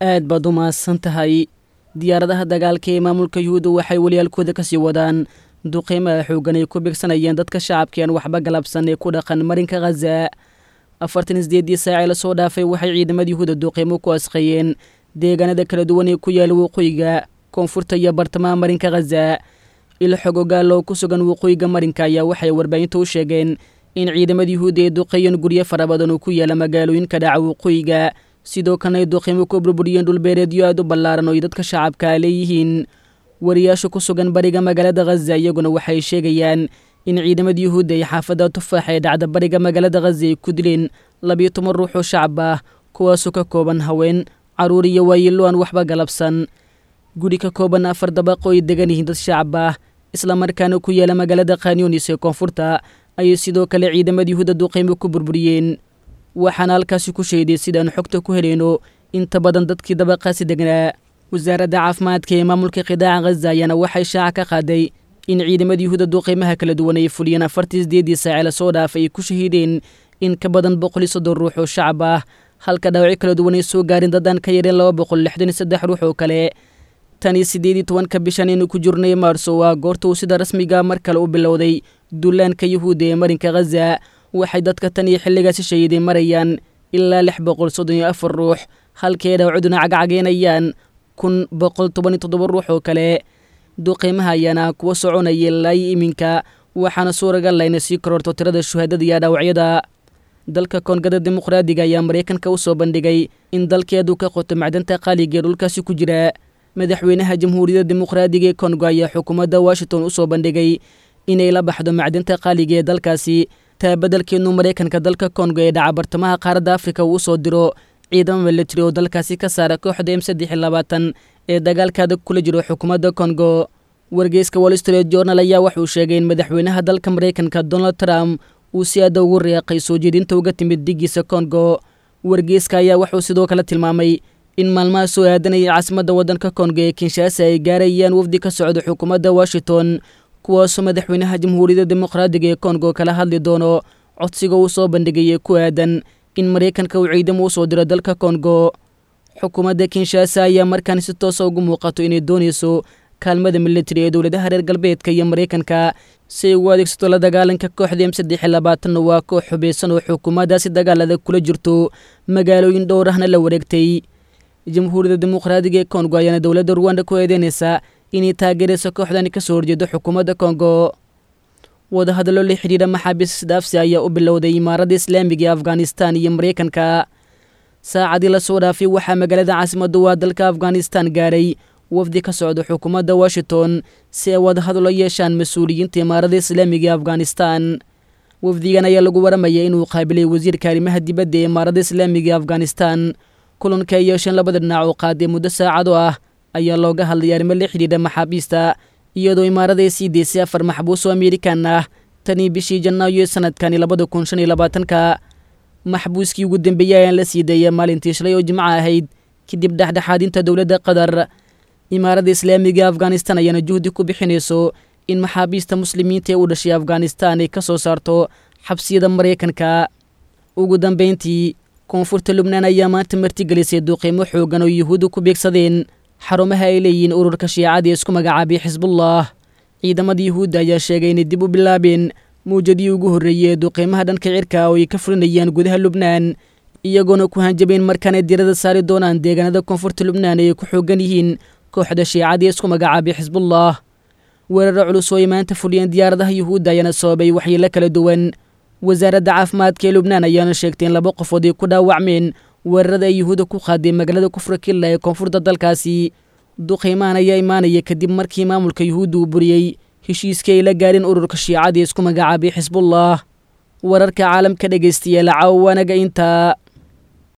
aad baad u mahadsan tahay diyaaradaha dagaalka ee maamulka yuhuudda waxay waliyaalkooda ka sii wadaan duqeymaha xooggan ay ku bigsanayeen dadka shacabka aan waxba galabsan ee ku dhaqan marinka khaza afartan isdeedii saacee lasoo dhaafay waxay ciidamada yuhuudda duqeymo ku asqeeyeen deegaanada kala duwan ee ku yaala waqooyiga koonfurta iyo bartamaha marinka khaza ilo xog ogaal oo ku sugan waqooyiga marinka ayaa waxay warbaahinta u sheegeen in ciidamada yuhuudda ay duqeeyeen guryo fara badan oo ku yaala magaalooyinka dhaca waqooyiga sidoo kalena ay duqeymo ku burburiyeen dhulbeereedyo aad u ballaaran oo ay dadka shacabka leeyihiin wariyaasha ku sugan bariga magaalada khaza iyaguna waxay sheegayaan in ciidamada yuhuudda ay xaafadda tufaax ee dhacda bariga magaalada khaza ay ku dileen labiyo toban ruux oo shacab ah kuwaasoo ka kooban haween carruur iyo waayilo aan waxba galabsan guri ka kooban afar dabaqo ay degan yihiin dad shacab ah islamarkaana ku yaala magaalada khanyunis ee koonfurta ayay sidoo kale ciidamada yuhuudda duqeymo ku burburiyeen waxaana halkaasi ku sheeday sidaan xogta ku helayno inta badan dadkii dabaqaasi degnaa wasaaradda caafimaadka ee maamulka qidaaca khaza ayaana waxay shaaca ka qaaday in ciidamada yuhuudda duqeymaha kala duwan ay fuliyeen afartii sideedii saace lasoo dhaafay ay ku shahiideen in ka badan boqol iyo soddon ruux oo shacab ah halka dhaawacyo kala duwan ay soo gaarin dadaan ka yareen laba boqol lixdan iyo saddex ruux oo kale tan iyo siddeed iyo tobanka bishan aynu ku jirnay maarso waa goorta uu sida rasmiga mar kale u bilowday duulaanka yuhuudda ee marinka khaza waxay dadka tan iyo xilligaasi shahiiday marayaan ilaa lix boqol soddon iyo afar ruux halkay dhaawacduna cagcageynayaan kun boqol toban iyo toddoba ruux oo kale duqeymaha ayaana kuwa soconaya ilaa iyo iminka waxaana suuragal layna sii kororto tirada shuhaadada iyo dhaawacyada dalka koongada dimuqraadiga ayaa maraykanka u soo bandhigay in dalkeedu ka qoto macdanta qaaliga ee dhulkaasi ku jira madaxweynaha jamhuuriyadda dimuqraadiga ee kongo ayaa xukuumadda washington u soo bandhigay inay la baxdo macdanta qaaliga ee dalkaasi taa beddelkeenu maraykanka dalka kongo ee dhaca bartamaha qaaradda afrika uu usoo diro ciidamo milatari oo dalkaasi ka saara kooxda m saddex iyo labaatan ee dagaalkaada kula jiro xukuumadda kongo wargeyska wall street journal ayaa wuxuu sheegay in madaxweynaha dalka maraykanka donald trump uu si aada ugu reeqay soo jeedinta uga timid digiisa kongo wargeyska ayaa wuxuu sidoo kale tilmaamay in maalmaha soo aadanaya caasimadda waddanka kongo ee kinshaasa ay gaarayaan wafdi ka socda xukuumadda washington kuwaasoo madaxweynaha jamhuuriyadda dimuqraadiga ee kongo kala hadli doono codsiga uu soo bandhigay ee ku aadan in maraykanka uu ciidamo u soo diro dalka kongo xukuumadda kinshaasa ayaa markaan si toosa ugu muuqato inay doonayso kaalmada militari ee dowladaha reer galbeedka iyo maraykanka si ay ugu adeegsato la dagaalanka kooxda m saddex iyo labaatanna waa koox xubaysan oo xukuumaddaasi dagaalada kula jirto magaalooyin dhowrahna la wareegtay jamhuuriyadda dimuqraadiga ee kongo ayaana dowladda ruwanda ku eedeynaysa inay taageerayso kooxdani ka soo horjeedo xukuumadda kongo wadahadallo la xidhiidha maxaabiis isdhaafsi ayaa u bilowday imaaradda islaamiga ee afghanistan iyo maraykanka saacadii lasoo dhaafay waxaa magaalada caasimadda waa dalka afghanistan gaaray wafdi ka socda xukuumadda washington si ay wadahadallo yeeshaan mas-uuliyiinta imaaradda islaamiga ee afghanistan wafdigan ayaa lagu waramaya inuu qaabilay wasiirka arrimaha dibadda ee imaaradda islaamiga ee afghanistan kulanka ay yeesheen labada dhinac oo qaaday muddo saacado ah ayaa looga hadlay arrimo la xidhiidha maxaabiista iyadoo imaarada ay sii deysay afar maxbuus oo amerikan ah tanii bishii janaayo ee sanadkani labada kun shan iyo labaatanka maxbuuskii ugu dambeeyey ayaan la sii daeya maalintii shalay oo jimco ahayd kadib dhexdhexaadinta dowladda qatar imaaradda islaamiga afghanistan ayaana juhdi ku bixinayso in maxaabiista muslimiinta ee u dhashay afghanistan ay ka soo saarto xabsiyada maraykanka ugu dambeyntii koonfurta lubnaan ayaa maanta martigelisay duuqiimo xoogan oo yuhuudda ku beegsadeen xarumaha ay leeyihiin ururka shiicada ee isku magacaabay xisbullah ciidamada yuhuudda ayaa sheegay inay dib u bilaabeen mawjadii ugu horreeyey ee duqiimaha dhanka cirka oo ay ka fulinayaan gudaha lubnaan iyagoona ku hanjabeen markaanay dirada saari doonaan deegaanada koonfurta lubnaan ee ay ku xoogan yihiin kooxda shiicada ee isku magacaabay xisbullah weeraro culus oo ay maanta fuliyeen diyaaradaha yuhuudda ayaana sababay waxyeelo kala duwan wasaaradda caafimaadka ee lubnaan ayaana sheegtay in laba qofood ay ku dhaawacmeen weerarada ay yuhuudda ku qaaday magaalada kufra killa ee koonfurta dalkaasi duqiimahan ayaa imaanaya kadib markii maamulka yuhuudda uu buriyey heshiiskii ay la gaareen ururka shiicada ee isku magacaabay xisbullah wararka caalamka dhegaystayaal caawanaga intaa